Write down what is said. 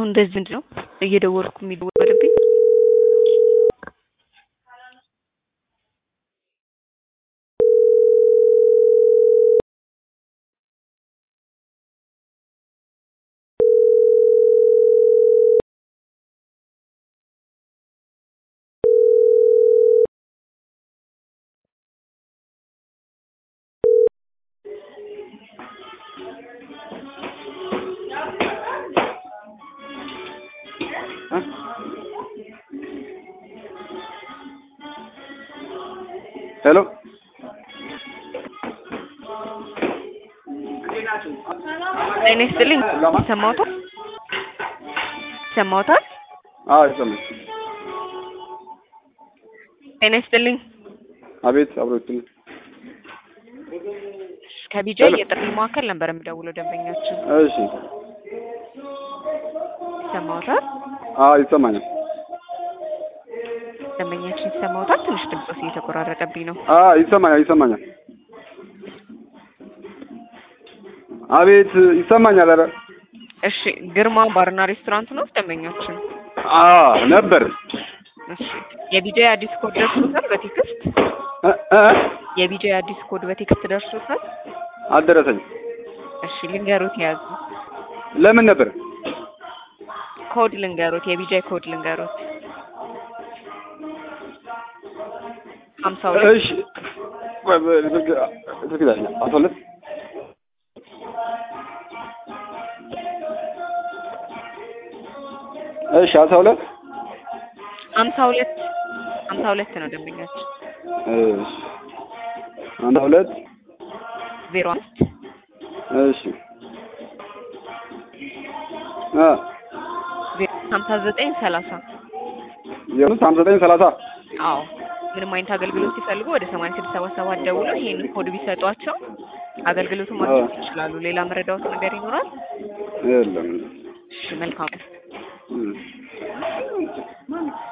እንደዚህ ምንድን ነው እየደወልኩ የሚደወልብኝ? ሄሎ ጤና ይስጥልኝ። ይሰማዎታል? ይሰማዎታል? አዎ ይሰማል። ጤና ይስጥልኝ። አቤት አብሮትኝ ከቢጃ የጥሪ ማዕከል ነበር የምደውለው ደንበኛችን። እሺ ይሰማዎታል? አዎ ይሰማኛል። ደንበኛችን ይሰማዎታል? ትንሽ ድምፆስ እየተቆራረጠብኝ ነው። አዎ ይሰማኛል ይሰማኛል። አቤት ይሰማኛል። ኧረ እሺ ግርማ ባርና ሬስቶራንት ነው ደንበኛችን? አዎ ነበር እሺ የቢጃ አዲስ ኮድ ደርሶታል በቴክስት? እ እ የቢጃ አዲስ ኮድ በቴክስት ደርሶታል? አልደረሰኝም። እሺ ልንገሩት ያዙ። ለምን ነበር? ኮድ ልንገሩት፣ የቢጃ ኮድ ልንገሩት። ሀምሳ ሁለት እሺ ቆይ በ- ስልክ ስልክ ላይ ነው። አስራ ሁለት እሺ አስራ ሁለት ሀምሳ ሁለት ሀምሳ ሁለት ነው ደንበኛችን። እሺ አንድ ሁለት ዜሮ አምስት እሺ አ ዜሮ ሀምሳ ዘጠኝ ሰላሳ የምስ ሀምሳ ዘጠኝ ሰላሳ አዎ ምንም አይነት አገልግሎት ሲፈልጉ ወደ ሰማንያ ስድስት ሰባ ሰባት ደውለው ይሄንን ኮድ ቢሰጧቸው አገልግሎቱን ማግኘት ይችላሉ። ሌላ መረዳዎት ነገር ይኖራል? የለም እሺ መልካም እም